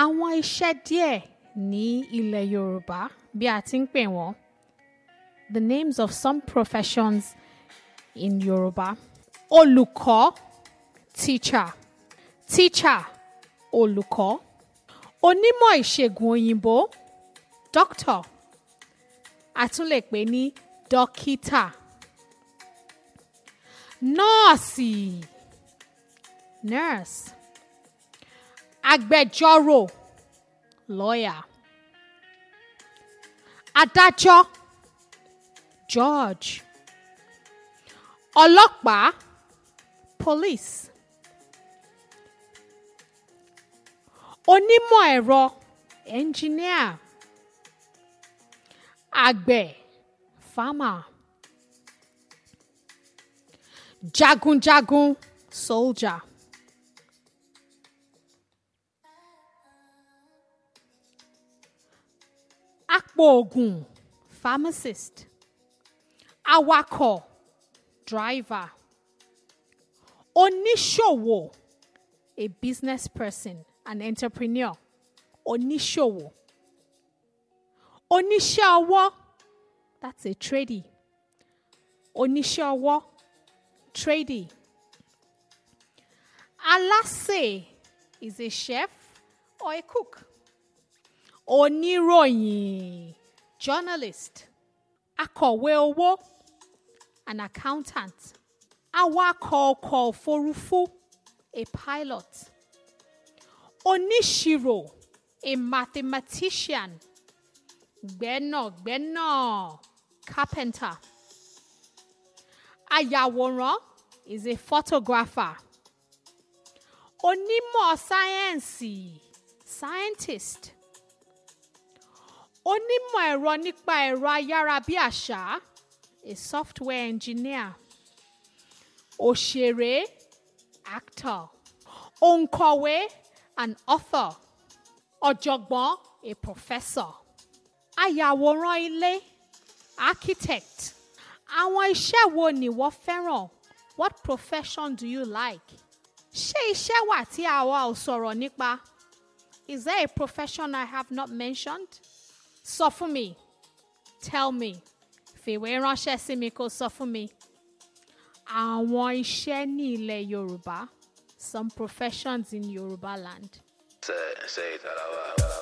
àwọn iṣẹ́ díẹ̀ ní ilẹ̀ Yorùbá bí a ti ń pè wọ́n the names of some professions in Yorùbá olùkọ́ teacher teacher olùkọ́ onímọ̀ ìṣègùn òyìnbó doctor a tún lè pè ní dókítà nọ́ọ̀sì nurse agbẹjọ́rò lawyer adájọ́ judge ọlọ́pàá police onímọ̀ ẹ̀rọ engineer àgbẹ̀ farmer jagunjagun soldier apòògùn pharmacist awakọ̀ driver oníṣòwò a business person an entrepreneur oníṣòwò oníṣẹ́ ọwọ́ that's a tradie oníṣẹ́ ọwọ́ tradie alásè is a chef or a cook oníròyìn journalist akọ̀wé owó an accountant awakọ̀ ọkọ̀ òfurufú a pilot oníṣirò a mathematician gbẹ́nàgbẹ́nà carpenter ayàwòrán is a photographer onímọ̀ sáyẹ́ǹsì scientist onímọ̀ ẹ̀rọ nípa ẹ̀rọ ayárabíàṣá a software engineer òṣèré actor òǹkọ̀wé an author ọ̀jọ̀gbọ́n a professor ayàwòrán ilé architect àwọn iṣẹ́ wo ni wọ́n fẹ́ràn what profession do you like ṣé iṣẹ́ wà tí àwa ò sọ̀rọ̀ nípa is there a profession I have not mentioned sọ fún mi tell me fìwé ránṣẹ́ sí mi kó sọ fún mi àwọn iṣẹ́ ní ilẹ̀ Yorùbá some professions in Yorùbá land. Say, say that out loud.